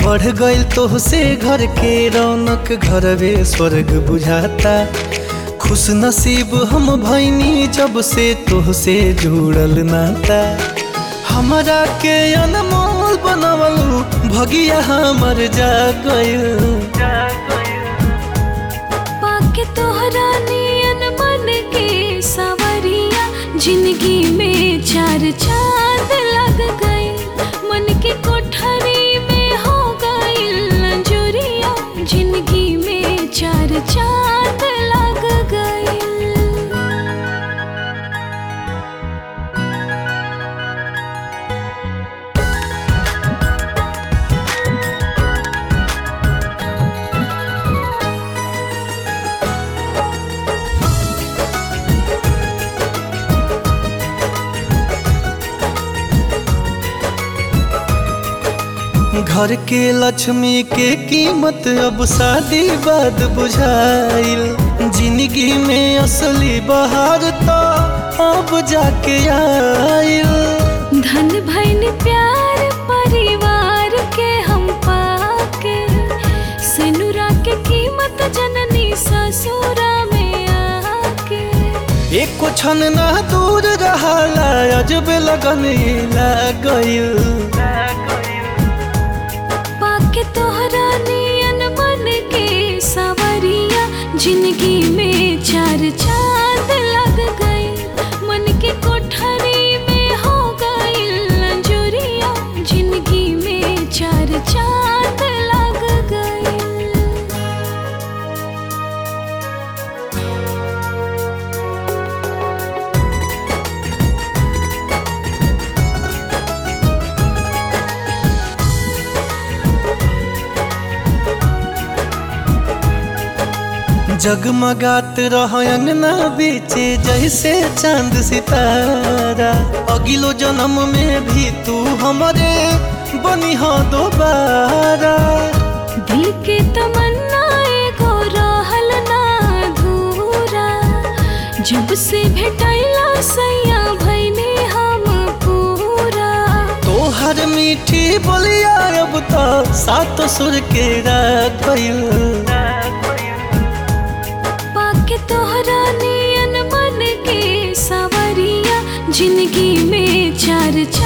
बढ़ गइल तोहसे घर के रौनक घरवे स्वर्ग बुझाता खुश नसीब हम भैनी जब से तोहसे जुड़ल नाता हमरा के अनमोल बनवलू भगिया हमर जा गइल पाके तोहरा नियन मन के सवरिया जिंदगी में चार चांद लग गए मन के कोठरी में हो गइल अंजुरिया जिंदगी में चार चांद लग गइल घर के लक्ष्मी के कीमत अब शादी बाद बुझाइल जिंदगी में असली बहार तो अब जाके आइल धन भैन प्यार परिवार के हम पाके सेनुरा के कीमत जननी ससुरा में आके एको क्षण ना दूर रहाला अजब लगन गइल पाके तोहरा नियन मन के सवरिया जिंदगी में चार चांद लग गए मन के कोठरी में हो गइल अंजुरिया जिंदगी में चार चांद लग गए जगमगात रह अंगना बीचे जैसे चांद सितारा अगिलो जन्म में भी तू हमरे बनी हो दोबारा दिल के तमन्ना एगो रहल ना अधूरा जब से भेटैला सैया भैने हम पूरा तोहर मीठी बोलिया अब तो सात सुर के राखल पाके तोहरा नियन मन के सवरिया जिंदगी में चार